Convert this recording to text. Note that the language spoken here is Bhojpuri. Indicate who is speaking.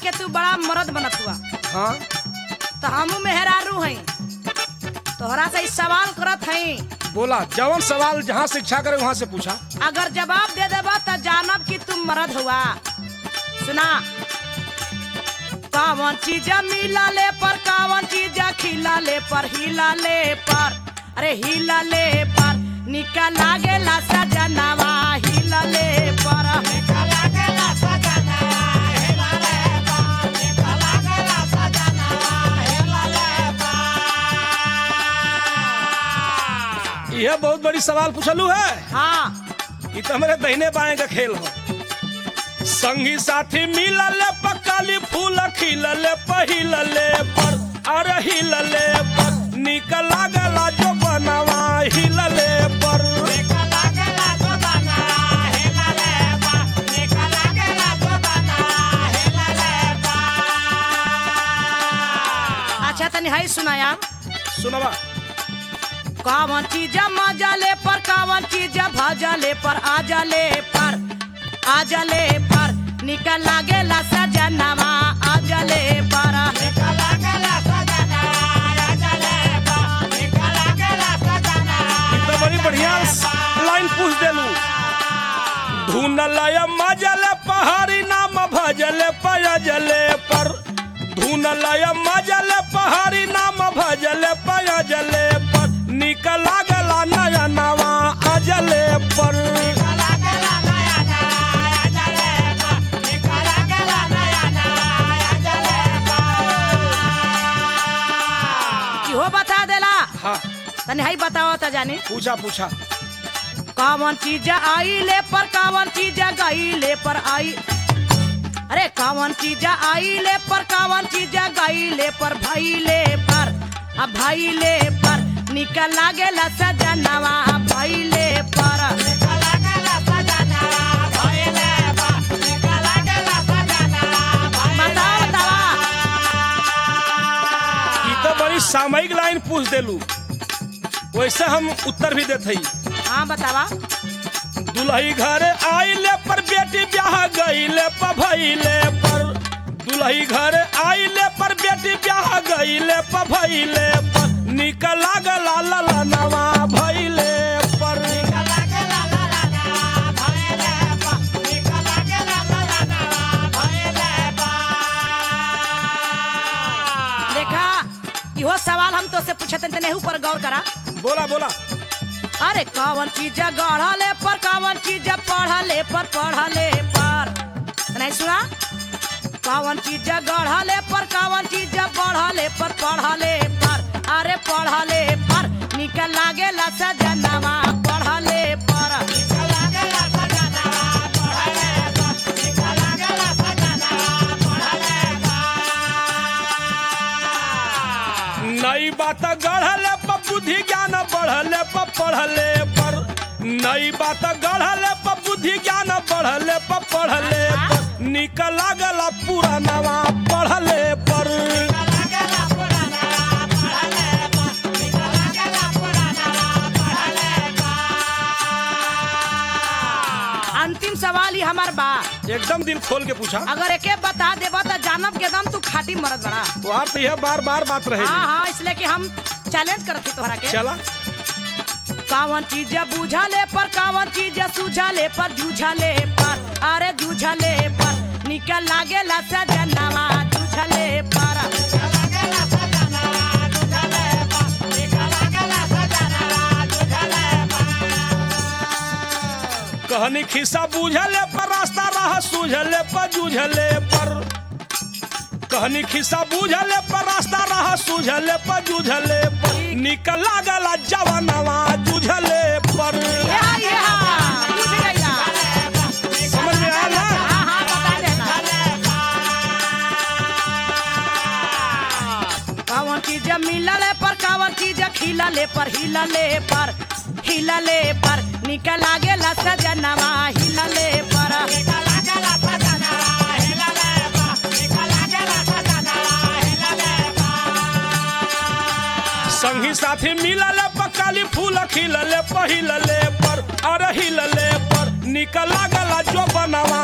Speaker 1: के तू बड़ा मर्द बनत हुआ
Speaker 2: हाँ
Speaker 1: तो हमू मेहरारू हई तोहरा से ई सवाल करत हई
Speaker 2: बोला जवन सवाल जहाँ से इच्छा करे वहाँ से पूछा
Speaker 1: अगर जवाब दे देबा तो जानब कि तुम मर्द हुआ सुना कावन चीज मिला ले पर कावन चीज खिला ले पर हिला ले पर अरे हिला ले पर निकल लागेला सजनवा हिला ले पर
Speaker 2: यह बहुत बड़ी सवाल पूछलू है
Speaker 1: हाँ
Speaker 2: ये तो हमारे दहीने बाएं का खेल हो संगी साथी मिलल पकाली फूल खिलल पहिलल पर अरे हिलल पर निकल लागला जो बनवा हिलल पर
Speaker 1: अच्छा तनी हई सुनाया
Speaker 2: सुनवा
Speaker 1: कावन चीज मजा ले पर कावन चीज भजा ले पर आजा ले पर आजा ले पर निकल लागेला सजनवा आजा ले पर
Speaker 2: ये तो बड़ी बढ़िया लाइन पूछ देलू धुनल मजल पहाड़ी नाम भजल पयजले पर धुनल मजल पहाड़ी नाम भजल पयजले पर निकल लागला नयनवा अजले पर
Speaker 1: इहो बता देला
Speaker 2: हाँ
Speaker 1: तनी हई बताओ त जानी
Speaker 2: पूछा पूछा
Speaker 1: कावन चीज आई ले पर कावन चीज गई ले पर आई अरे कावन चीज आई ले पर कावन चीज गई ले पर भाई ले पर अब भाई ले पर निकल लागेला सजनवा भाई ले पर बताओ बतावा
Speaker 2: ये तो बड़ी सामयिक लाइन पूछ देलू वैसे हम उत्तर भी देते ही
Speaker 1: हाँ बतावा
Speaker 2: दुल्ही घर आइले पर बेटी ब्याह गईले पर भइले पर दुल्ही घर आइले पर बेटी ब्याह गईले पर भइले पर निकल लागला ललनवा भइले पर
Speaker 1: देखा इहो सवाल हम तो से पूछते तने ऊपर गौर करा
Speaker 2: बोला बोला
Speaker 1: अरे कौन चीज गढ़ले पर कौन चीज पढ़ले पर पढ़ले पर नहीं सुना कौन चीज गढ़ले पर कौन चीज पढ़ले पर पढ़ले पर अरे पढ़ले पर निकल लागेला सजनवा पढ़ले पर
Speaker 2: नई बात गढ़ले पर बुद्धि ज्ञान बढ़ले पर पढ़ले पर नई बात गढ़ले पर बुद्धि ज्ञान बढ़ले पर पढ़ले पर निकल लागला पुरानवा पढ़ले पर
Speaker 1: अंतिम सवाल ही हमार बा
Speaker 2: एकदम दिल खोल के पूछा
Speaker 1: अगर एके बता देबा तो जानब के दम तू खाटी मरद बड़ा
Speaker 2: वहाँ तो यह बार बार बात रहे
Speaker 1: हाँ हाँ इसलिए कि हम चैलेंज करते तोहरा के
Speaker 2: चला
Speaker 1: कावन चीज बूझले पर कावन चीज सूझले पर जूझले पर अरे जूझले पर निकल लागेला सजनवा जूझले पर
Speaker 2: कहनी खिस्सा बूझले पर रास्ता रह सूझले पर जूझले पर कहनी खिस्सा बूझले पर रास्ता रह सूझले पर जूझले पर निकल लागला जवानवा जूझले पर
Speaker 1: ये हा, ये हा, बुझ गइला।
Speaker 2: समझ में आया ना
Speaker 1: हाँ, हाँ, बता देना। कावन चीज मिलले पर कावन चीज खिलले पर हिलले पर हिलले पर निकल लागेला सजनवा हिलले पर
Speaker 2: संगी साथी मिलले पकाली फूल खिलले पहिलले पर अरे हिलले पर निकल लागला जो बनवा